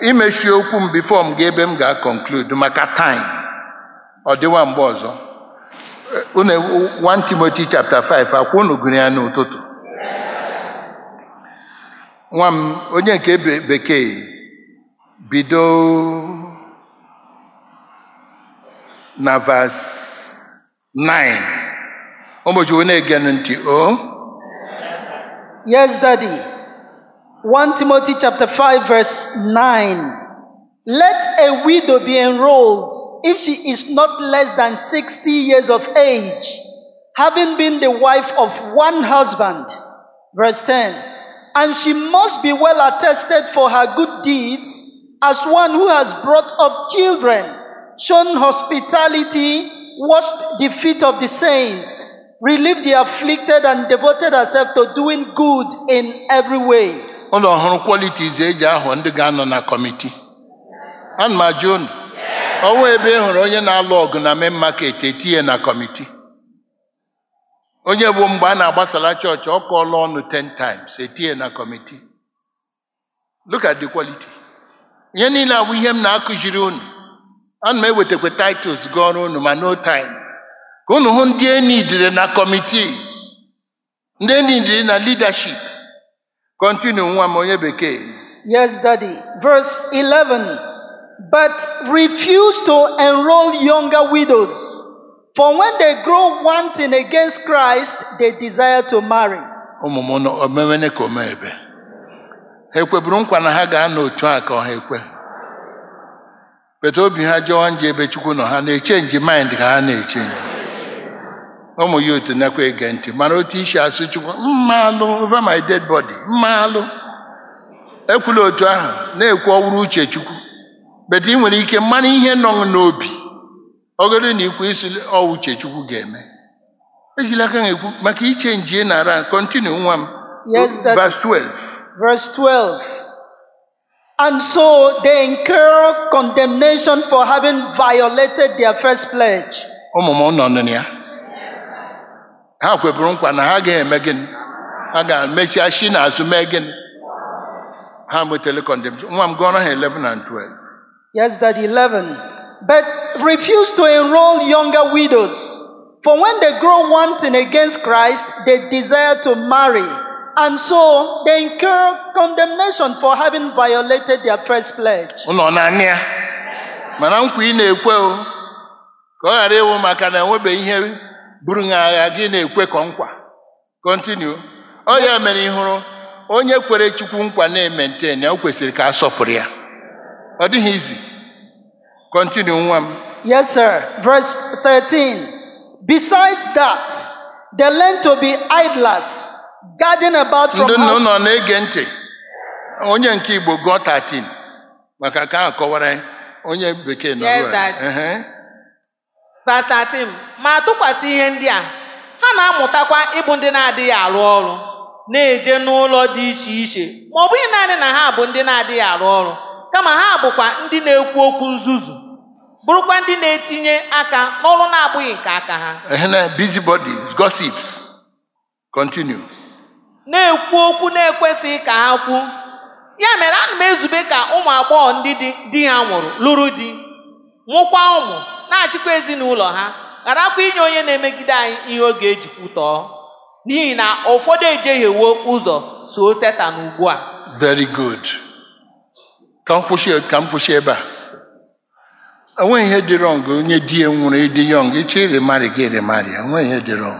imechi okwu m bifo m ga ebe m ga-conclude maka time ọ dịwa mgbe ọzọ Eh, unu 1 Timothy chapter 5 akwa unu gụrụ ya n'ụtụtụ nwa m onye nke be- bekee bido na vas 9 ụbọchị onye na-ege ntị o Yes, Daddy. 1 Timothy chapter 5, verse 9. Let a widow be enrolled if she is not less than 60 years of age, having been the wife of one husband. Verse 10. And she must be well attested for her good deeds as one who has brought up children, shown hospitality, washed the feet of the saints, relieved the afflicted, and devoted herself to doing good in every way. ụlọ ọhụrụ qualities eji ahụ ndị ga-anọ na kọmiti ana m ajụ unu ọnwa ebe ị hụrụ onye na-alụ ọgụ na main market etinye na kọmiti onye bụ mgbe a na-agbasara chọọchị ọ kọọla ọnụ 10 times etinye na kọmiti look at the quality ihe niile abụ ihe m na-akụziri unu ana m ewetakwa titles gị ọrụ unu ma no time ka unu hụ ndị enidire na kọmiti ndị enidire na leadership continue nwa m onye bekee Yes, Daddy. Verse 11. But refuse to enroll younger widows, for when they grow wanting against Christ, they desire to marry. ụmụ m nọ omemene ka omebe ha ekweburu nkwa na ha ga-anọ otu a ka ọha ekwe bete obi ha jọọ nje ebe chukwu nọ ha na-echenji mind ka ha na-echenji ụmụ ya otu nakwa ege ntị mara otu isi asụ chukwu mma alụ over my dead body mma alụ ekwula otu ahụ na-ekwu ọwụrụ uche chukwu bete ị nwere ike mara ihe nọ n'obi ọgọdụ na ikwu isi ọ uche chukwu ga-eme ejila aka ekwu maka iche njie na ara kọntinu nwa m Yes, that- verse 12 Verse 12. And so they incur condemnation for having violated their first pledge. ụmụ m nọ nụ ya ha kweburu nkwa na ha ga-eme gịnị ha ga-emesịa shi n'azụ mee gịnị ha nwetara condemnation nwa m gụọrọ ha 11 and 12 Yes, that 11. But refuse to enroll younger widows. For when they grow wanting against Christ, they desire to marry. And so they incur condemnation for having violated their first pledge. ụlọ na-anya ya mana nkwa ị na-ekwe o ka ọ ghara ịwụ maka na enwebeghị ihe buru ha agha gị na-ekwe ka nkwa kọntinu ọ ya mere ị hụrụ onye kwere chukwu nkwa na-emente ya o kwesịrị ka a sọpụrụ ya ọ dịghị izi kọntinu nwa m Yes, sir. Verse 13. Besides that, they learn to be idlers, guarding about from ndị nna house ụlọ na-ege ntị onye nke igbo gụọ 13 maka ka a kọwara ya. onye bekee nọ Yes, ugbu a. Dad. Ehe. Verse 13 ma tụkwasị ihe ndị a ha na-amụtakwa ịbụ ndị na-adịghị arụ ọrụ na-eje n'ụlọ dị iche iche ma ọ bụghị naanị na ha bụ ndị na-adịghị arụ ọrụ kama ha bụkwa ndị na-ekwu okwu nzuzu bụrụkwa ndị na-etinye aka n'ọrụ na-abụghị nke aka ha Ehe na busybodies gossips continue na-ekwu okwu na-ekwesịghị ka ha kwu ya mere ana m ezube ka ụmụ agbọghọ ndị di di ha nwụrụ lụrụ di mụkwa ụmụ na-achịkwa ezinụlọ ha gharakwa inye onye na-emegide anyị ihe ọ ga-eji kwutọọ n'ihi na ụfọdụ ejehiewo ụzọ so setan ugbu a very good ka m kwụsị ka m kwụsị ebe a enweghị ihe dị wrong onye di ya nwụrụ ịdị yọng ịchọ ịrịmarị gị ịrịmarị enweghị ihe dị wrong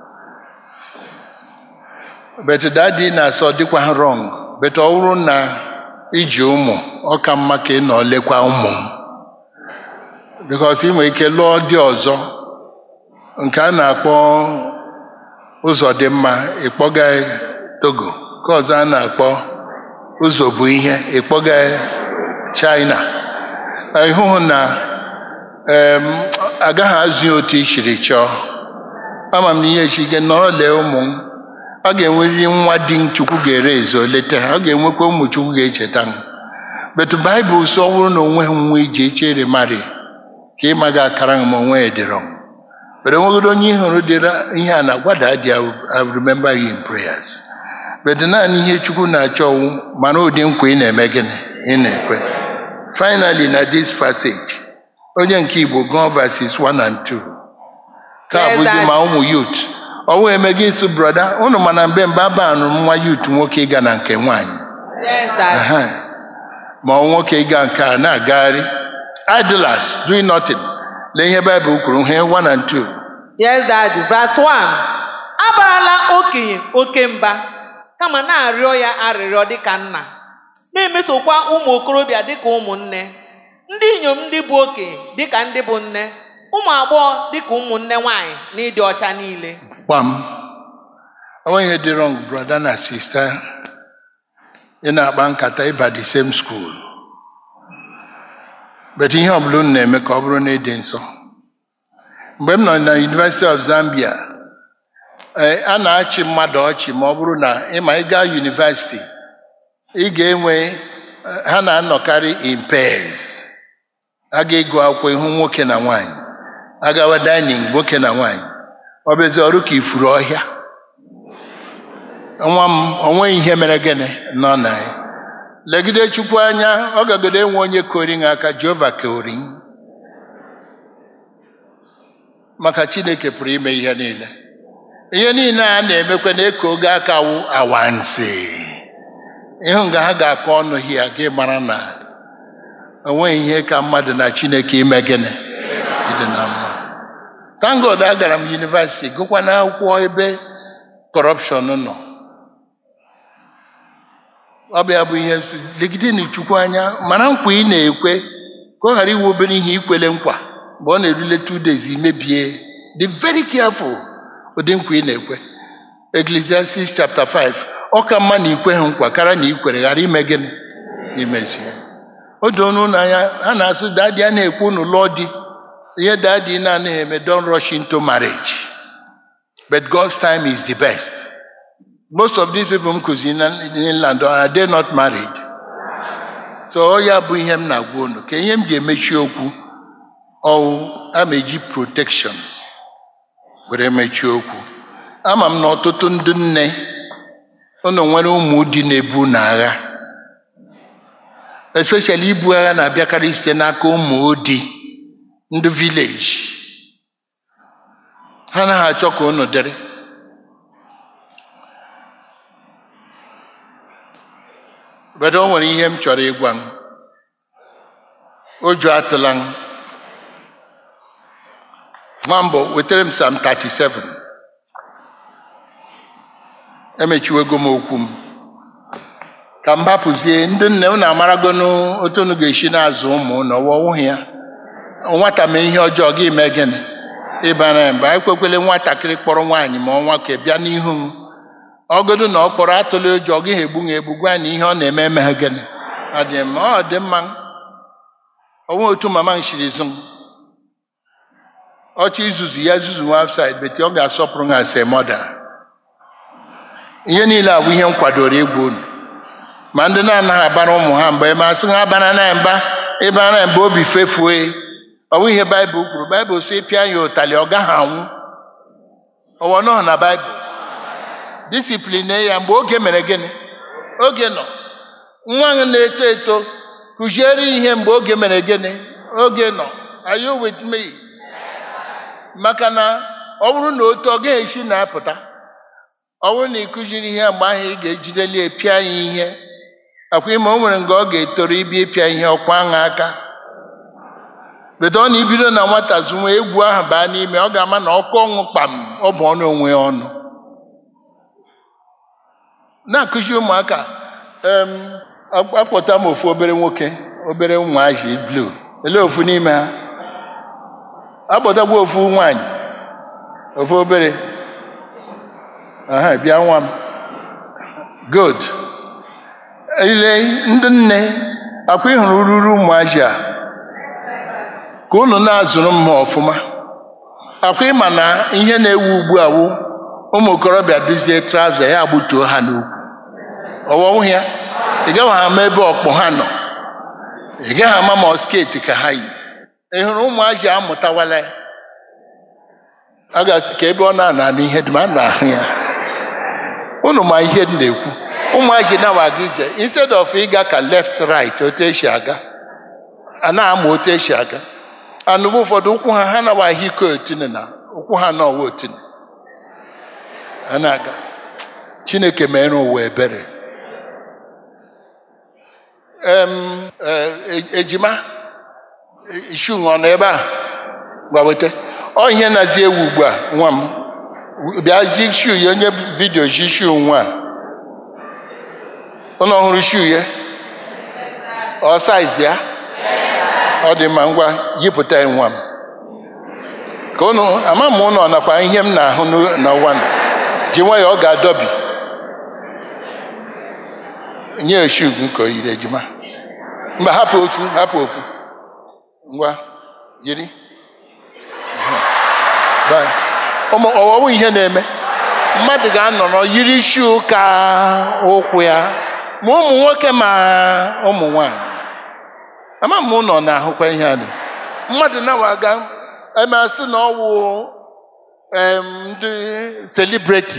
but dadi na-asọ dịkwa wrong but ọ bụrụ na iji ụmụ ọ ka mma ka ị nọ lekwa ụmụ m because ị nwere ike lụọ dị ọzọ nke a na-akpọ ụzọ dị mma ịkpọga togo nke ọzọ a na-akpọ ụzọ bụ ihe ịkpọga china ịhụhụ na em, agaghị azụ ya otu i siri chọọ ama m na ihe echi gị nọrọ lee ụmụ m ọ ga-enwerịrị nwa di m chukwu ga-ere ezo leta ha ọ ga-enwekwa ụmụ chukwu ga-echeta m betu baịbụl sọ ọ bụrụ na onwe ha nwa iji echere mari ka ịma ga akara m onwe ya dịrọ m But enwegodo onye ị hụrụ dịra ihe a na-agwada dị I remember you in prayers but naanị ihe chukwu na-achọ ọwụ mana ụdị nkwa ị na-eme gịnị ị na-ekwe finally na this passage onye nke igbo gụọ verses 1 and 2 ka Yes, bụzi Daddy. ma ụmụ yut ọwụ eme gị sụ brọda unu mana mgbe mgbe abanụ nwa yut nwoke ịga na nke nwaanyị Yes, Daddy. Aha. ma ọ nwoke ịga nke a na-agagharị idlers doing nothing lee ihe baịbụl kwuru ihe 1 and 2 Yes, Daddy. Verse 1. Abarala okenye oke mba kama na-arịọ ya arịrịọ dịka nna na-emesokwa ụmụ okorobịa dịka ụmụnne ndị inyom ndị bụ okenye dịka ndị bụ nne ụmụ agbọghọ dịka ụmụnne nwanyị na ịdị ọcha niile gbam onwe ihe dị wrong brother na sister ị na-akpa nkata ịba the same school but ihe ọbụla unu na-eme ka ọ bụrụ na ịdị nsọ mgbe m nọ na University of Zambia eh, a na-achị mmadụ ọchị ma ọ bụrụ na ịma ịga university ị ga-enwe eh, ha na-anọkarị in pairs a ga-ego akwụkwọ ihu nwoke na nwanyị agawa dining nwoke na nwanyị ọ bụzi ọrụ ka ifuru ọhịa nwa m onweghị ihe mere gịnị nọ na ya legide chukwu anya ọ gagodo enwe onye kori ha aka jehova kori maka chineke pụrụ ime ihe niile ihe niile a na-emekwa na-eko oge aka wụ awansi ịhụ nga ha ga-akọ ọnụ hia gị mara na onweghị ihe ka mmadụ na chineke ime gịnị ịdị na mma thank God agara m yunivasiti gụkwa n'akwụkwọ ebe kọrọpshọn nọ ọ bịa bụ ihe si legide na chukwu anya mara nkwa ị na-ekwe ka ọ ghara iwu obere ihe ikwele nkwa mgbe ọ na-erule two days imebie dị very careful ụdị nkwa ị na-ekwe Ecclesiastes chapter 5 ọ ka mma na ikweghị nkwa kara na ikwere ghara ime gịnị imechie o doo n'ụlọ anya ha na-asụ dadi a na-ekwu unu lụọ di ihe dadi na-anaghị eme don't rush into marriage but God's time is the best most of these people m kụziri na inland are they not married so ọ ya bụ ihe m na-agwa unu ka ihe m ji emechi okwu ọwụ a ma eji protection were mechie okwu ama m na ọtụtụ ndị nne unu nwere ụmụ di na-ebu n'agha especially ibu agha na-abịakarị site n'aka ụmụ odi ndị vileji ha anaghị achọ ka unu dịrị bedo o nwere ihe m chọrọ ịgwa m ụjọ atụla m nwambọ wetara m sam 37 emechiwego m okwu m ka m hapụzie ndị nne unu amaragonu otu unu ga-esi na-azụ ụmụ unu ọwọwụghị ya nwata mee ihe ọjọọ gị mee gịnị ịbara ya mba ekwekwele nwatakịrị kpọrọ nwaanyị ma ọnwa ka bịa n'ihu m ọgodo na ọ kpọrọ atụla ụjọ ọ gịghị egbu ha egbu gwa na ihe ọ na-eme emeghe gịnị ọ dị mma ọ dị mma onwe otu mama m shiri zụ m ọchị izuzu ya zuzu nwa outside beti ọ ga-asọpụrụ ha ase mọda ihe niile a bụ ihe m kwadoro ịgwa unu ma ndị na-anaghị abara ụmụ ha mba ebe asị ha abara na mba ebe a na mba obi fefue ọ bụ ihe baịbụl kwuru baịbụl si pịa ya ụtalị ọ gaghị anwụ ọwọ nọ na baịbụl disiplin ya mgbe oge mere gịnị oge nọ nwa ahụ na-eto eto kụziere ihe mgbe oge mere gịnị oge nọ are you with me maka na ọ bụrụ na otu ọ gaghị esi na-apụta ọ bụrụ na ị kụziri ihe mgbe ahụ ị ga-ejideli pịa ya ihe akwa ime o nwere nga ọ ga-etoro ibi ịpịa ihe ọkwa aṅa aka bedo ọ na ibido na nwata zụnwe egwu ahụ baa n'ime ọ ga-ama na ọkụ ọnwụ kpam ọ bụ ọnụ onwe ya ọnụ na-akụzi ụmụaka em, akpọta m ofu obere nwoke obere ụmụaji blu ele ofu n'ime ha akpọtakwa ofu nwanyị ofu obere aha bịa nwa m good ile ndị nne akwa ịhụrụ ruru ụmụaji a ka unu na-azụrụ m ha ọfụma akwa ịma na ihe na-ewu ugbu a wụ ụmụ okorobịa duzie traụza ya gbutuo ha n'ukwu ọwọwụ ya ị gaghị ama ebe ọkpụ ha nọ ị gaghị ama ma ọ sketi ka ha yi ị hụrụ ụmụazị amụtawala ya a ga-asị ka ebe ọ na-ana anụ ihe dị ma a na-ahụ ya unu ma ihe m na-ekwu ụmụazị na-awa aga ije instead of ịga ka left right otu esi aga a na-ama otu esi aga anụbụ ụfọdụ ụkwụ ha ha nawa ahụike otine na ụkwụ ha na ọwa otine a na-aga chineke mere ụwa ebere em e- ejima ishu ọ nọ ebe a gwa weta ọ ihe na-azi ewu ugbu a nwa m bịa zi shu ya onye vidio ji shu nwa a ụnụ ọhụrụ shu ya ọ saiz ya ọ dị mma ngwa yipụta ya nwa m ka ụnụ ama m ụnụ ọ nakwa ihe m na-ahụ n'u- n'ụwa nọ ji nwayọọ ọ ga-adọbi nye shu gị ka o yiri ejima mba hapụ ofu hapụ ofu ngwa yiri Bye. ụmụ ọwọwụ ihe na-eme mmadụ ga-anọ nọ yiri shu ka ụkwụ ya ma ụmụ nwoke ma ụmụ nwanyị ama m ụnọ na-ahụkwa ihe a dị mmadụ na-waga eme asị na ọwụ em, ndị selibreti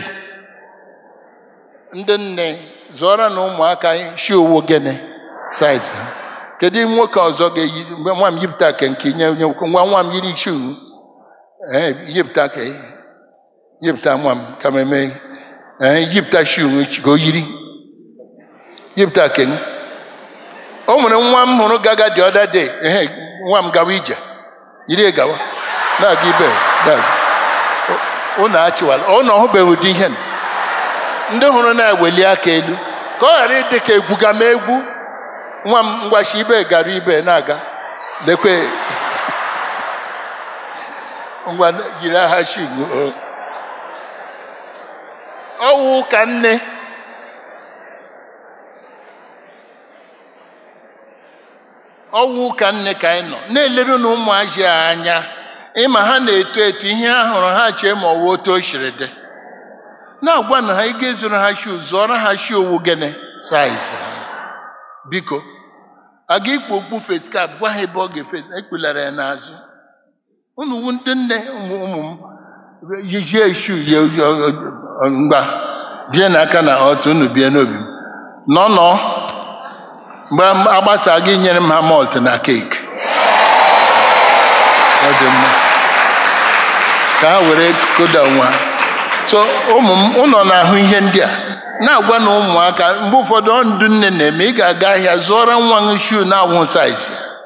ndị nne zụọra na ụmụaka shi owo gene saiz ha kedu nwoke ọzọ ga-eyi mgbe nwa m yipụta ka nke nye onye nwoke nwa nwa m yiri shi ee yipụta ka yipụta nwa m ka m eme ee yipụta shi ka o yiri yipụta ke m o nwere nwa m hụrụ gaga dị ọda de ehe nwa m gawa ije yiri gawa na-aga ibe na-aga. ụnụ achịwala ụnụ ọhụbeghị ụdị ihe a. ndị hụrụ na-eweli aka elu ka ọ ghara ịdị ka egwuga m egwu nwa m ngwachi ibe gara ibe na-aga lekwe ngwa yiri agha shingu ọwụ ka nne ọwụ ka nne ka anyị nọ na-eleru na ụmụazị a anya ịma ha na-eto eto ihe ha hụrụ ha chee ma ọwụ otu o siri dị na-agwa na ha ị ga-ezuru ha shu zụọrọ ha shu owu gịnị saiz ha biko a ga ikpu okpu feskap gwa ha ebe ọ ga-efe ekpulara ya n'azụ unu wu ndị nne ụmụ ụmụ m yijie shu ya mgba bie n'aka na otu unu bie n'obi m nọ nọ mgbe agbasa gị nyere m ha malt na keeki ọ dị mma ka ha were koda nwa so ụmụ m ụnọ na-ahụ ihe ndị a na-agwa na ụmụaka mgbe ụfọdụ ọ ndụ nne na-eme ị ga-aga ahịa zụọrọ nwa gị shuu na-awụ saiz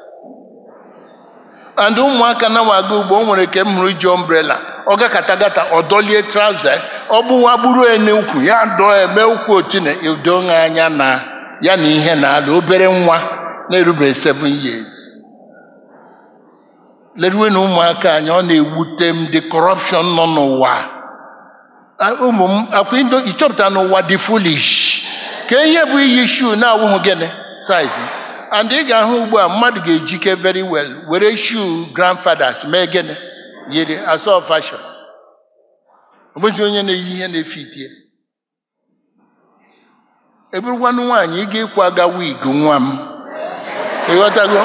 and ụmụaka na-waga ugbo o nwere ke m hụrụ ji ombrela ọ gakata gata ọ dọlie trauza ọ gbụwa gburu ya n'ukwu ya dọọ eme ukwu otine udo ha anya na ya na ihe na-ala obere nwa na-erubeghị 7 years leruwe na ụmụaka anyị ọ na-ewute m dị kọrọpshọn nọ n'ụwa Ah, ụmụ m akwa indo ịchọpụta n'ụwa dị foolish ka ihe bụ iyi shuu na-awụghị gịnị saiz and ị ga-ahụ ugbu a mmadụ ga-ejike very well were shuu grandfathers mee gịnị yiri asọ fashion ọ bụzi onye na-eyi ihe na-efitie eburukwanụ nwaanyị ị ga-ịkwaga wig nwa m ịghọtago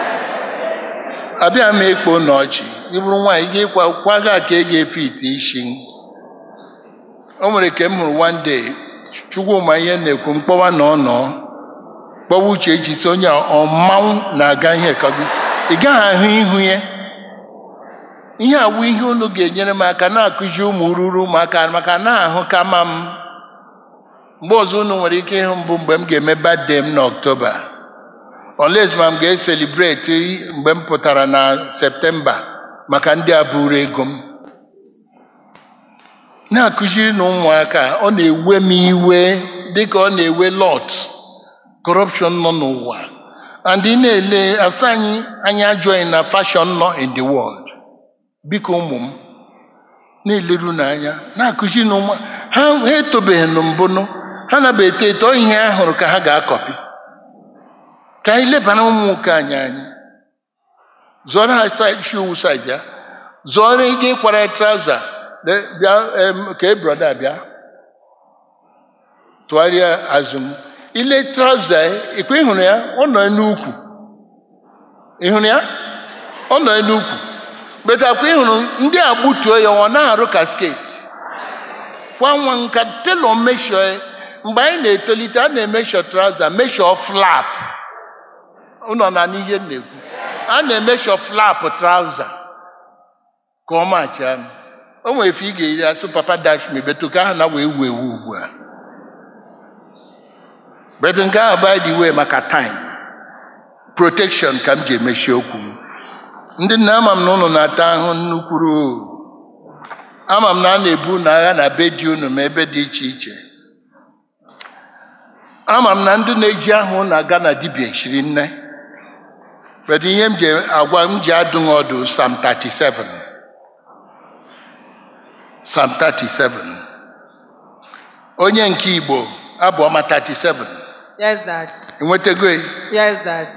abịa m ekpo n'ọchị ịbụrụ nwaanyị ị ga-ịkwa kwaga ka ị ga-efe ite isi o nwere ka m hụrụ one day chukwuma ihe na-ekwu mkpọwa na ọnọ kpọwa uche eji si onye a, ọ mmanwụ na-aga ihe kago ị gaghị ahụ ihu ya ihe awụ ihe unu ga-enyere m aka na-akụzi ụmụ ruru ụmụaka maka na-ahụ kama m mgbe ọzọ unu nwere ike ịhụ mbụ mgbe m ga-eme birthday m n'ọktoba unless ma m ga-eselibreti mgbe m pụtara na septemba maka ndị a buru ego m na-akụziri na ụmụaka ọ na-ewe m iwe dịka ọ na-ewe lot corruption nọ n'ụwa and ị na-ele asa anyị anyị ajụghị na fashion nọ in the world biko ụmụ m na-eleru n'anya na-akụziri na ụmụ ha ha etobeghị na mbụnụ ha na eto eto ihe ha hụrụ ka ha ga-akọpi ka anyị lebara ụmụ nwoke anyị anyị zụọrọ ha shoe size ya zụọrọ ike ịkwara ya trauza bịa em, ka broda bịa tụgharịa azụ m ile trauza ya ikwe ịhụrụ ya ọ nọ n'ukwu ịhụrụ ya ọ nọ n'ukwu betakwa ịhụrụ ndị a gbutuo ya ọ na-arụ kasket kwa nwa nka telọ meshọ ya mgbe anyị na-etolite a na-emeshọ trauza meshọ flap ụnọ na n'ihe m na-ekwu a na-emeshọ flap trauza ka ọ machaa m o nwere efe ị ga-eri asụ papa dash me betu ka ahụ na wee wu ewu ugbu a betu nke ahụ by the way maka time protection ka m ji emechi okwu m ndị nna ama m na ụnụ na-ata ahụ nnukwuru ama m na a na-ebu na agha na be di unu ma ebe dị iche iche ama m na ndị na-eji ahụ na-aga na dibia chiri nne but ihe m ji agwa m ji adụ m ọdụ Psalm 37 Psalm 37 onye nke Igbo abụọma 37 Yes, Dad. enwetago ya? Yes, Dad.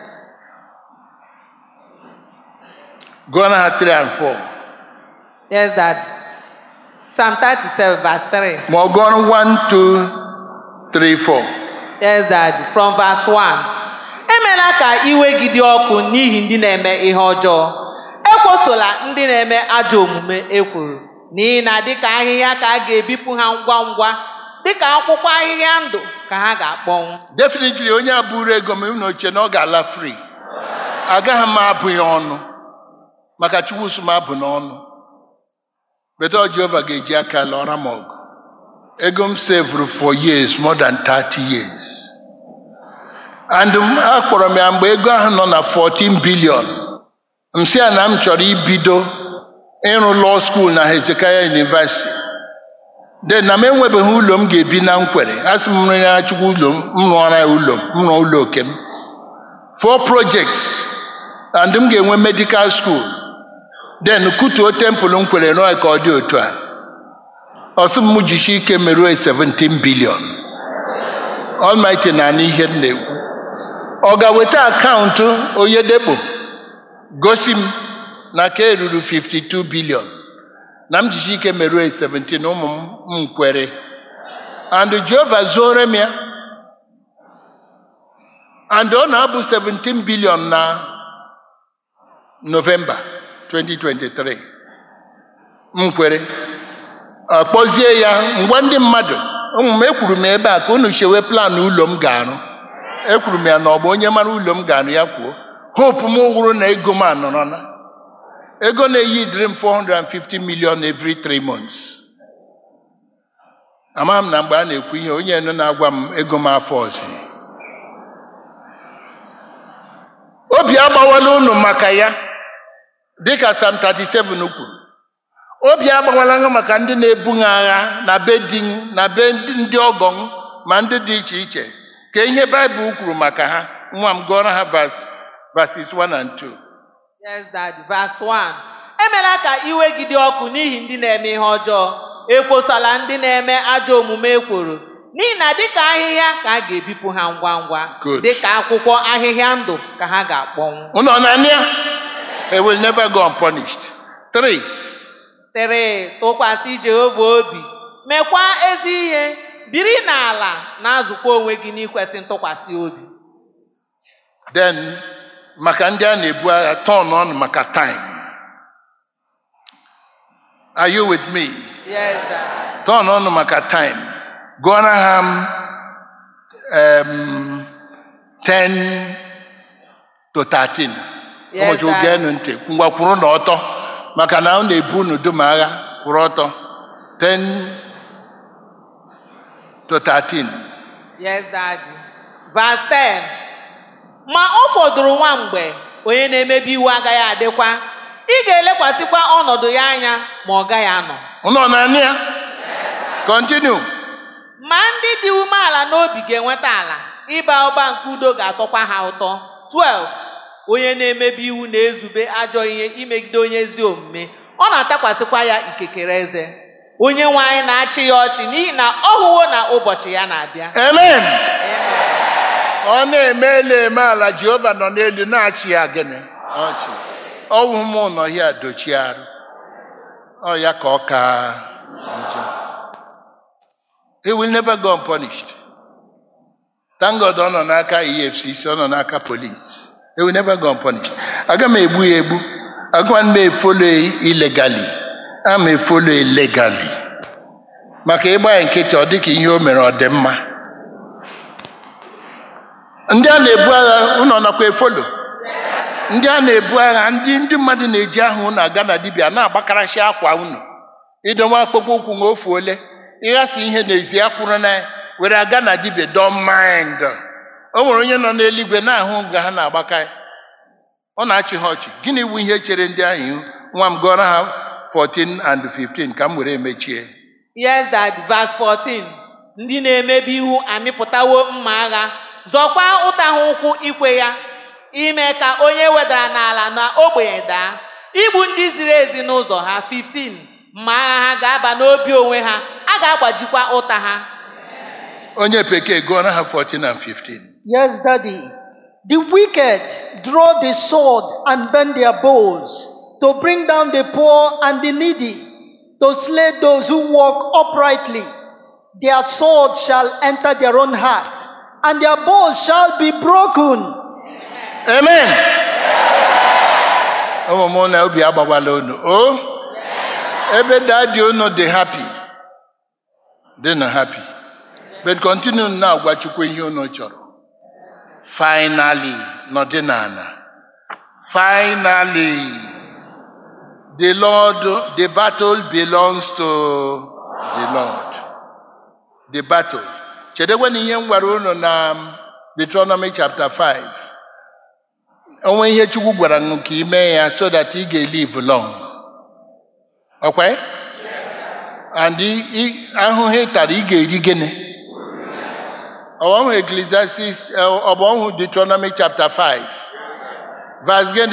gụọ na ha 3 and 4 Yes, Dad. Psalm 37, verse 3. ma ọ gụọ 1 2 3 4 Yes, Dad. From verse 1. Emela ka iwe gị dị ọkụ n'ihi ndị na-eme ihe ọjọọ. Ekwosola ndị na-eme ajọ omume ekworo. N'ihi na dịka ahịhịa ka a ga-ebipụ ha ngwa ngwa, dịka akwụkwọ ahịhịa ndụ ka ha ga-akpọnwụ. definitely onye a buru ego m na oche na ọ ga-ala free agaghị m abụ ya ọnụ maka chukwu sụ m abụ n'ọnụ bedo jehova ga-eji aka lụọra m ọgụ ego m sevuru for years more than 30 years and m akpọrọ m ya mgbe ego ahụ nọ na 14 billion m sị ya na m chọrọ ibido ịrụ law school na Hezekiah University de na m enwebeghị ụlọ m ga-ebi na nkwere a sị m rịa ya chukwu ụlọ m m rụọra ya ụlọ m m rụọ ụlọ oke m four projects and m ga-enwe medical school then kutuo tempụl m kwere rụọ ya ka ọ dị otu a ọsị m jishi ike merụọ 17 billion Almighty na anụ ihe m na-ekwu ọ ga-weta akaụntụ oyedekpo gosi m na ka eruru 52 billion na m jishi ike merụọ 17 ụmụ m m kwere and Jehova zuore m ya and ọ na-abụ 17 billion na November 2023 m kwere akpọzie ya ngwa ndị mmadụ ụmụ m ekwuru m ebe a ka unu chewe plan ụlọ m ga-arụ ekwuru m ya na ọ bụ onye mara ụlọ m ga-arụ ya kwuo hope m wụrụ na ego m anọrọ na ego na-eyi dịrị m 450 million every three months ama m na mgbe a na-ekwu ihe onye nọ na-agwa m ego m afọ ọzọ obi agbawala unu maka ya dịka Psalm 37 kwuru obi agbawala ha maka ndị na-ebu ha agha na be di m, na be ndị ọgọ m ma ndị dị iche iche ka ihe baịbụl kwuru maka ha nwa m gụọrọ ha verse- verses 1 and 2 Yes, Dad. Verse 1. Emela ka iwe gị dị ọkụ n'ihi ndị na-eme ihe ọjọọ. Ekwosola ndị na-eme ajọ omume ekworo. N'ihi na dịka ahịhịa ka a ga-ebipụ ha ngwa ngwa. Good. Dịka akwụkwọ ahịhịa ndụ ka ha ga-akpọnwụ. unu ọ na-anị ya they will never go unpunished three Tere tụkwasị Jehova obi. Mekwa ezi ihe. Biri n'ala na-azụkwa onwe gị n'ikwesị ntụkwasị obi. then maka ndị a na-ebu agha turn on maka time are you with me Yes, Dad. turn on maka time gụọra ha um, 10 to 13 Yes, ụbọchị Dad. geenụ ntị ngwa kwuru na ọtọ maka na ọ na-ebu unu dum agha kwụrụ ọtọ 10 to 13 Yes, Daddy. Verse 10. Ma ọ fọdụrụ nwa mgbe onye na-emebi iwu agaghị adịkwa. Ị ga-elekwasịkwa ọnọdụ ya anya ma ọ gaghị anọ. unu ọ na-anị ya continue Ma ndị dị umeala n'obi ga-enweta ala. Ịba ụba nke udo ga-atọkwa ha ụtọ. 12. Onye na-emebi iwu na-ezube ajọ ihe imegide onye ezi omume. Ọ na-atakwasịkwa ya ikekere eze. Onye nwe anyị na-achị ya ọchị n'ihi na ọ hụwo na ụbọchị ya na-abịa. amen Amen. ọ na-eme elu eme ala jehova nọ n'elu na-achị ya gịnị ọchị ọwụ m nọ ya dochie arụ ọ ya ka ọ ka njọ he will never go unpunished thank god ọ nọ n'aka efcc ọ nọ n'aka police he will never go unpunished aga m egbu ya egbu agwa m efolo illegally a m efolo illegally maka ịgba ya nkịtị ọ dịka ihe o mere ọ dị mma ndị a na-ebu agha ụnọ nakwa efolo ndị a na-ebu agha ndị ndị mmadụ na-eji aha unu aga na dibịa na-agbakarasị akwa unu idowe akpụkpọ ụkwụ nwa ofu ole ịghasa ihe n'ezi akwụrụ na ya were aga na dibịa don mind o nwere onye nọ n'eluigwe na-ahụ nga ha na-agbaka ya ọ na-achị ha ọchị gịnị bụ ihe chere ndị ahụ ihu nwa m gụọrọ ha 14 and 15 ka m were emechie Yes, that verse 14. Ndị na-emebi iwu amịpụtawo mma agha, zọkwa ụta ha ụkwụ ikwe ya, ime ka onye wedara n'ala na ogbenye daa, igbu ndị ziri ezi n'ụzọ ha. 15. Mma agha ha ga-aba n'obi onwe ha, a ga-agbajikwa ụta ha. onye bekee gụọrọ ha 14 and 15 Yes, Daddy. The wicked draw the sword and bend their bows to bring down the poor and the needy, to slay those who walk uprightly. Their sword shall enter their own hearts, and their bows shall be broken. amen ụmụ m na obi agbawala unu o ebe dadi unu dị happy dị na happy but continue na-agwa chukwu ihe unu chọrọ finally nọdị n'ala finally the lord the battle belongs to the lord the battle chedekwe na ihe m gwara unu na Deuteronomy chapter 5 onwe ihe chukwu gwara m ka ị mee ya so that ị ga-elive long ọkwa and ị- ị- ahụhụ ị tara ị ga-eri gịnị ọbọhụ Ecclesiastes ọbọhụ Deuteronomy chapter 5 verse gịnị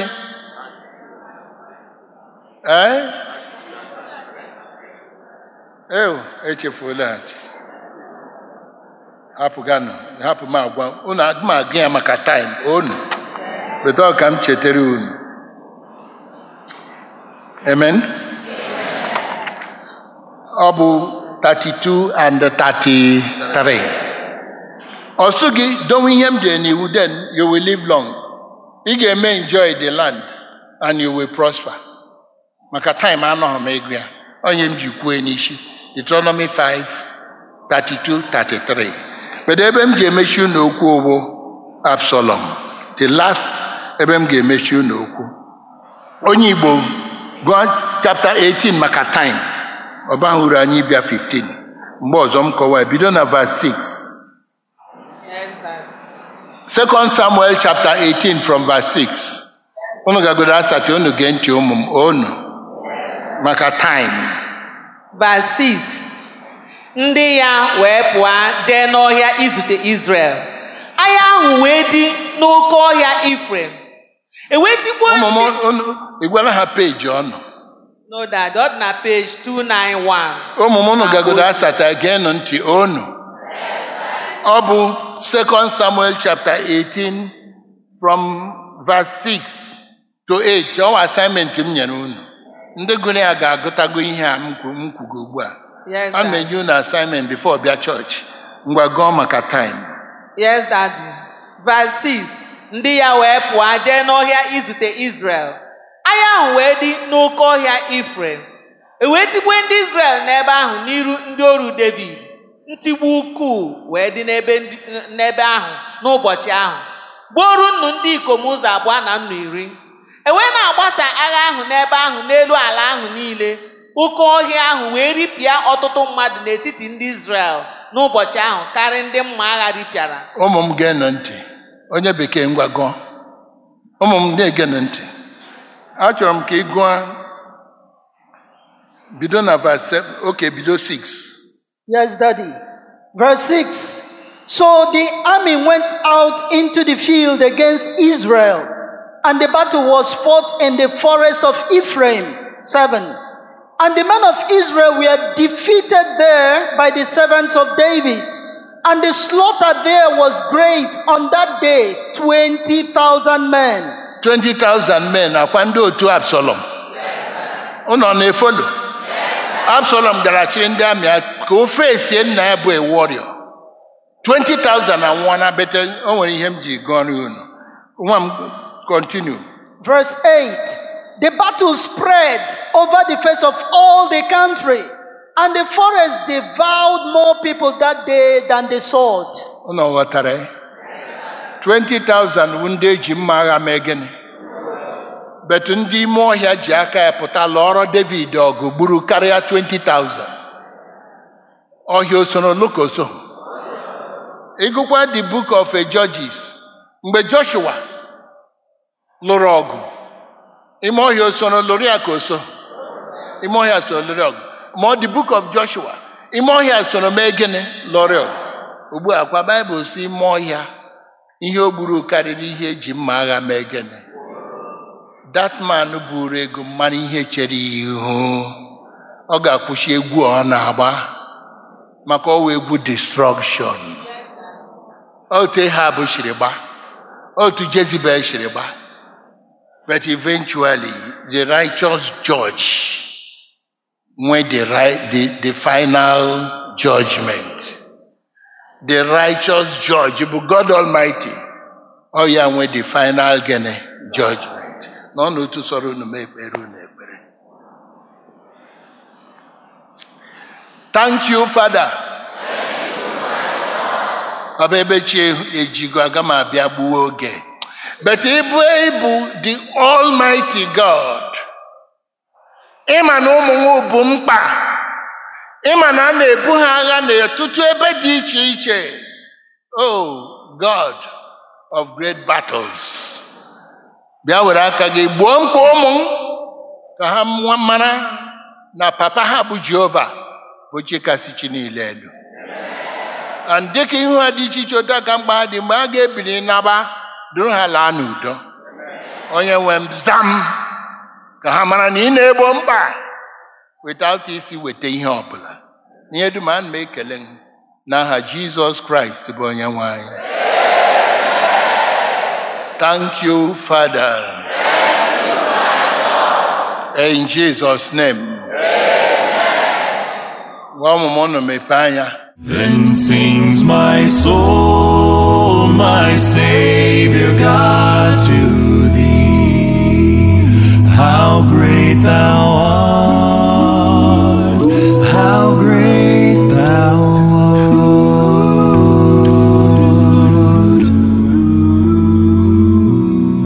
ee ew echefuola hapụganụ hapụ m agwa unu aga m agụ ya maka time onu beta ọ ka m chetara unu amen ọ bụ 32 and 33 ọ sị gị dowe ihe m dere n'iwu then you will live long ị ga-eme enjoy the land and you will prosper maka time anọghị m ego ya onye m ji kwue n'isi Deuteronomy 5 32 33 but ebe m ga-emechi unu okwu bụ Absalom the last ebe m ga-emechi unu okwu onye Igbo gụọ chapter 18 maka time ọba hụrụ anyị bịa 15 mgbe ọzọ m kọwa bido na verse 6 Yes, that. Second Samuel chapter 18 from verse 6 unu gagodo asatọ unu gee ntị ụmụ m onu maka time Verse 6. Ndị ya wee pụọ jee n'ọhịa izute Izrel. Agha ahụ wee dị n'oke ọhịa Ifrem. Ewetikwa ụmụ m ndị... unu ịgwara ha peji ọnụ No, that ọ dị na page 291. ụmụ m unu gagodo asatọ geenụ ntị onu ọ bụ Second Samuel chapter 18 from verse 6 to 8 ọ bụ assignment m nyere unu ndị gụrụ ya ga-agụtago ihe a m kwu- m kwugo ugbu a Yes, a Daddy. na-enye unu assignment before bịa chọọchị ngwa gụọ maka time Yes, Daddy. Verse 6. Ndị ya wee pụọ jee n'ọhịa izute Izrel. Agha ahụ wee dị n'oke ọhịa Ifrem. Ewee tigbuo ndị Izrel n'ebe ahụ n'iru ndị oru Devid. Ntigbu ukwuu wee dị n'ebe ndị- n'ebe ahụ n'ụbọchị ahụ. Gbuoru nnu ndị ikom ụzọ abụọ na nnu iri. E wee na-agbasa agha ahụ n'ebe ahụ n'elu ala ahụ niile. Oke ọhịa ahụ wee ripịa ọtụtụ mmadụ n'etiti ndị Izrel n'ụbọchị ahụ karịa ndị mma agha ripịara. ụmụ m geenụ ntị onye bekee ngwa gụọ ụmụ m na-egenụ ntị achọrọ m ka ị gụọ bido na verse 7 oke bido 6 Yes, Daddy. Verse 6. So the army went out into the field against Israel, and the battle was fought in the forest of Ephraim. 7. And the men of Israel were defeated there by the servants of David. And the slaughter there was great on that day 20,000 men. 20,000 men akwa ndị otu Absalom ụnọ na-efolo Absalom gara chịrị ndị amị ya ka o fesie nna ya bụ a warrior 20,000 anwụọ na bete o nwere ihe m ji gụọ nri unu nwa m continue Verse 8 The battle spread over the face of all the country, and the forest devoured more people that day than the sword. ụnọ ghọtara ya 20,000 bụ ndị eji mma agha mee gịnị betu ndị ime ọhịa ji aka ya pụta lụọrọ david ọgụ gburu karịa 20,000 ọhịa osoro lukoso ịgụkwa the book of judges mgbe joshua lụrụ ọgụ ime ọhịa osoro lụrụ ya ka oso ime ọhịa so lụrụ ọgụ ma ọ the book of joshua ime ọhịa soro mee gịnị lụrụ ọgụ ugbu a kwa baịbụl si ime ọhịa ihe o gburu karịrị ihe eji mma agha mee gịnị that man buru ego mara ihe chere ya ihu ọ ga-akwụsị egwu ọ na-agba maka ọwa egwu destruction otu Ehab shiri gba otu Jezebel shiri gba but eventually the righteous judge nwee the, right, the, the final judgment the righteous judge bụ God Almighty ọ ya nwee the final gịnị judgment na ọ na otu sọrọ unu mee ekpere unu ekpere thank you father ọ bụ ebe chi ejigo aga m abịa gbuo oge but ịbụ ịbụ the almighty god ịma na ụmụ nwa bụ mkpa ịma na a na-ebu ha agha n'ọtụtụ ebe dị iche iche oh god of great battles bịa were aka gị gbuo mkpa ụmụ m ka ha nwa- mara na papa ha bụ jehova bụ chi kasị chi niile elu and dịka ihu ha dị iche iche otu aka mkpa ha dị mgbe a ga-ebili naba duru ha laa n'udo onye nwe m zam ka ha mara na ị na-egbo mkpa without isi weta ihe ọbụla ihe dum ana m ekele m n'aha jizọs kraịst bụ onye nwe anyị thank you father in jesus name nwa ọmụmụ unu mepee anya Then sings my soul, my Savior God to